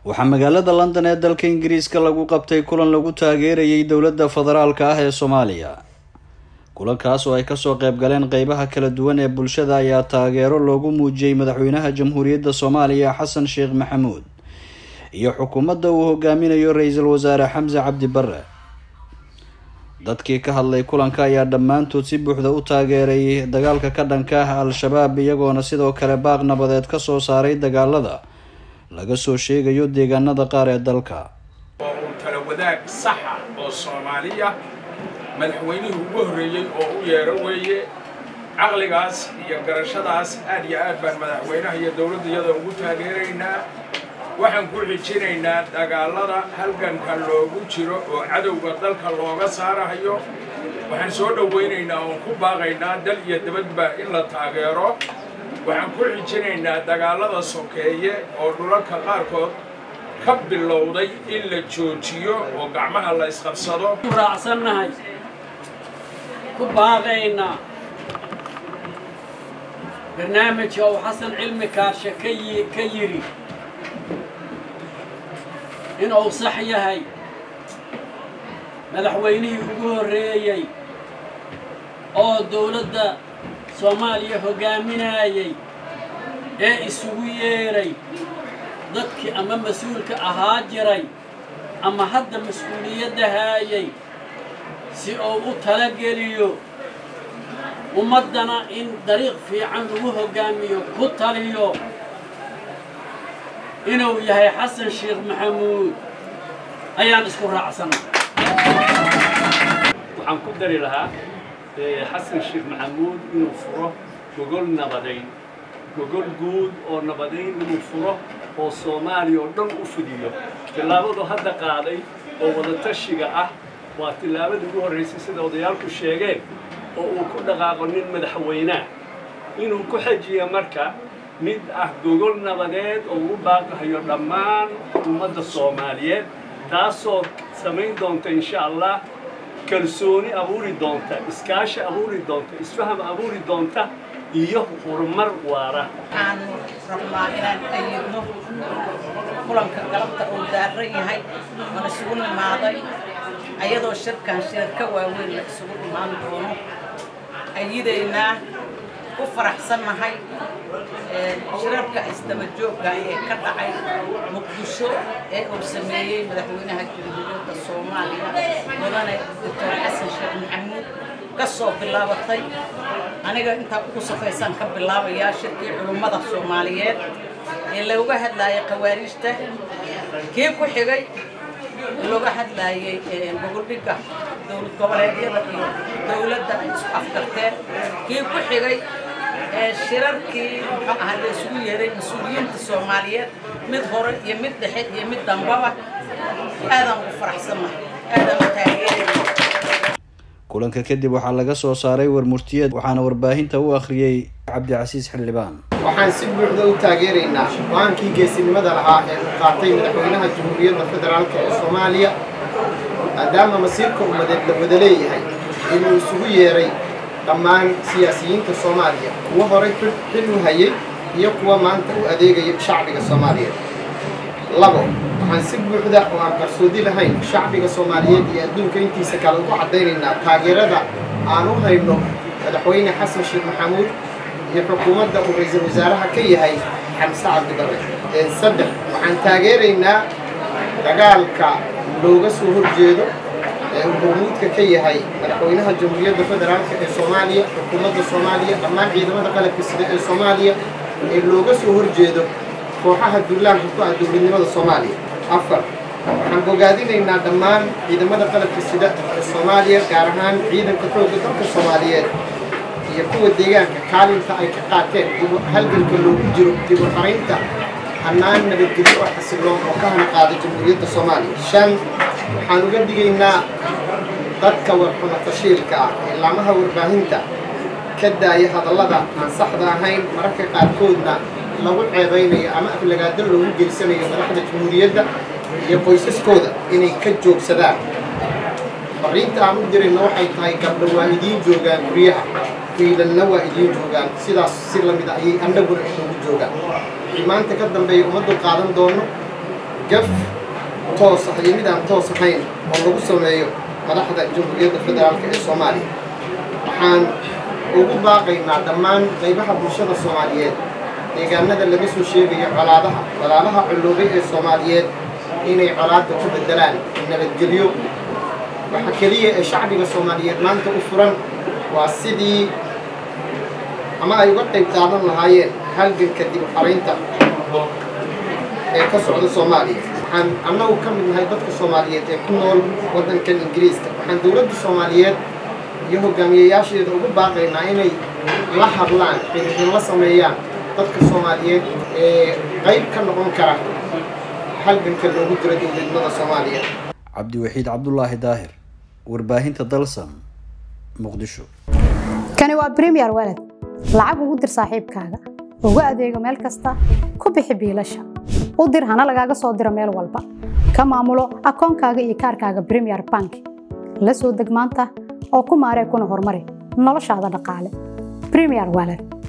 waxaa magaalada london ee dalka ingiriiska lagu qabtay kulan lagu taageerayay dowladda federaalka ah ee soomaaliya kulankaas oo ay kasoo qayb galeen qeybaha kala duwan ee bulshada ayaa taageero loogu muujiyey madaxweynaha jamhuuriyadda soomaaliya xasan sheekh maxamuud iyo xukuumadda uu hogaaminayo ra-iisul wasaare xamse cabdi bare dadkii ka hadlay kulanka ayaa dhammaantood si buuxda u taageeray dagaalka ka dhanka ah al-shabaab iyagoona sidoo kale baaq nabadeed kasoo saaray dagaalada laga soo sheegayo deegaanada qaar ee dalka oo uu tala wadaag saxa oo soomaaliya madaxweynihii ugu horreeyey oo u yeero weeye caqligaas iyo garashadaas aad iyo aad baan madaxweynaha iyo dowladda iyada ugu taageeraynaa waxaan ku xijinaynaa dagaalada halganka loogu jiro oo cadowga dalka looga saarahayo waxaan soo dhowaynaynaa oon ku baaqaynaa dal iyo dabadba in la taageero waxaan ku xijinaynaa dagaalada sokeeye oo dhulalka qaarkood ka bilowday in la joojiyo oo gacmaha la isqabsado raacsannahay ku baaqaynaa barnaamijka uu xasan cilmi kaarshe ka yi ka yidhi inuu sax yahay madaxweynihii ugu horreeyey oo dowladda soomaaliya hoggaaminayay ee isugu yeedhay dadkii ama mas-uulka ahaa jiray ama hadda mas-uuliyadda haayay si uu u talageliyo ummaddana in dariiq fiican lagu hoggaamiyo ku taliyo inuu yahay xasan sheekh maxamuud ayaan isku raacsanay waxaan ku dari lahaa xasan sheekh maxamuud inuu furo gogol nabadayn gogol guud oo nabadayn inuu furo oo soomaaliya oo dhan u fidiyo tillaabadu hadda qaaday oo wadatashiga ah waa tillaabadii ugu horraysay sida odayaalku sheegeen oo uu ku dhaqaaqo nin madaxweynea inuu ku xejiyo marka mid ah gogol nabadeed oo ugu baaqahayo dhammaan ummadda soomaaliyeed taasoo samayn doonta insha allah kalsooni abuuri doonta iskaashi abuuri doonta isfaham abuuri doonta iyo horumar waara waxaanu rabnaa inaan ayidno kulanka galabta uu daaran yahay oon isugu nimaaday ayadoo shirkan shirar ka waaweyn la isugu imaan doono ayidaynaa ku faraxsannahay shirarka isdaba joogga ee ka dhacay muqdisho ee uu sameeyey madaxweynaha jamhuuriyadda soomaaliya mudane doctor xasan sheekh maxamuud ka soo bilaabatay aniga intaa ugu safaysaan ka bilaabayaa shirkii culummada soomaaliyeed ee looga hadlaayay khawaariijta kii ku xigay looga hadlaayay gogoldhigga dowlad goboleedyada iyo dowladda ay isku afgarteen kii ku xigay shirarkii muxuu ahaa la isugu yeeray mas-uuliyiinta soomaaliyeed mid hore iyo mid dhexe iyo mid dambaba aadaan ugu faraxsannahay aadaan u taageeraya kulanka kadib waxaa laga soo saaray warmurtiyeed waxaana warbaahinta u akhriyey cabdicasiis xildhibaan waxaan si buuxda u taageeraynaa go-aankii geesinimada lahaa ee uu qaatay madaxweynaha jamhuuriyadda federaalk ee soomaaliya maadaama masiirka ummadeed la wada leeyahay inuu isugu yeeray dhammaan siyaasiyiinta soomaaliya kuwa horay xil u hayay iyo kuwa maanta u adeegaya shacbiga soomaaliyeed labo waxaan si buuxda oo aan qarsoodi lahayn shacbiga soomaaliyeed iyo adduunka intiisa kale ugu caddaynaynaa taageerada aan u hayno madaxweyne xasan sheekh maxamuud iyo xukuumadda uu ra-iisul wasaaraha ka yahay xamse cabdibarre saddex waxaan taageeraynaa dagaalka looga soo horjeedo ee uu hormuudka ka yahay madaxweynaha jamhuuriyadda federaalk ee soomaaliya xukuumadda soomaaliya dhammaan ciidamada qalabka sida ee soomaaliya ee looga soo horjeedo kooxaha duulaanka ku ah dowladnimada soomaaliya afar waxaan bogaadinaynaa dhammaan ciidamada qalabka sida ee soomaaliya gaar ahaan ciidanka xoogga dalka soomaaliyeed iyo kuwa deegaanka kaalinta ay ka qaateen halganka loogu jiro dib u xaraynta hannaan nabadgelyo oo xasiloon oo ka hana qaada jamhuuriyadda soomaaliya shan waxaan uga digaynaa dadka warxuma tashiilka ah ee laamaha warbaahinta ka daaya hadallada aan saxda ahayn mararka qaarkoodna lagu ceebaynayo ama aflagaado loogu geysanayo madaxda jamhuuriyadda iyo qoysaskooda inay ka joogsadaan fariinta aan u dirayna waxay tahay gabdho waa idiin joogaan guryaha wiilalna waa idiin joogaan sidaas si lamid a ayay annaguna inoogu joogaan wixii maanta ka dambeeya ummaddu qaadan doono gaf toos ah iyo mid aan toos ahayn oo lagu sameeyo madaxda jamhuuriyadda federaalk ee soomaaliya waxaan ugu baaqaynaa dhammaan qaybaha bulshada soomaaliyeed deegaanada laga soo sheegayo colaadaha walaalaha culloobay ee soomaaliyeed inay colaadda ku beddelaan nabadgelyo waxa keliya ee shacbiga soomaaliyeed maanta u furan waa sidii ama ay uga qayb qaadan lahaayeen halganka dib u xaraynta ee ka socda soomaaliya waxaan annagu ka mid nahay dadka soomaaliyeed ee ku nool waddankan ingiriiska waxaan dowladda soomaaliyeed iyo hogaamiyayaasheeda ugu baaqaynaa inay la hadlaan xiriirin la sameeyaan dadka soomaaliyeed ee qayb ka noqon kara halganka loogu jiro dowladnimada soomaaliya cabdiwaxiid cabdulaahi daahir warbaahinta dalsan muqdisho kani waa bremiyer walad lacag ugu dir saaxiibkaaga ugu adeego meel kasta ku bixi biilasha u dir hana lagaaga soo diro meel walba ka maamulo akoonkaaga iyo kaarkaaga bremiyer bank la soo deg maanta oo ku maaree kuna horumari noloshaada dhaqaale bremiyer walad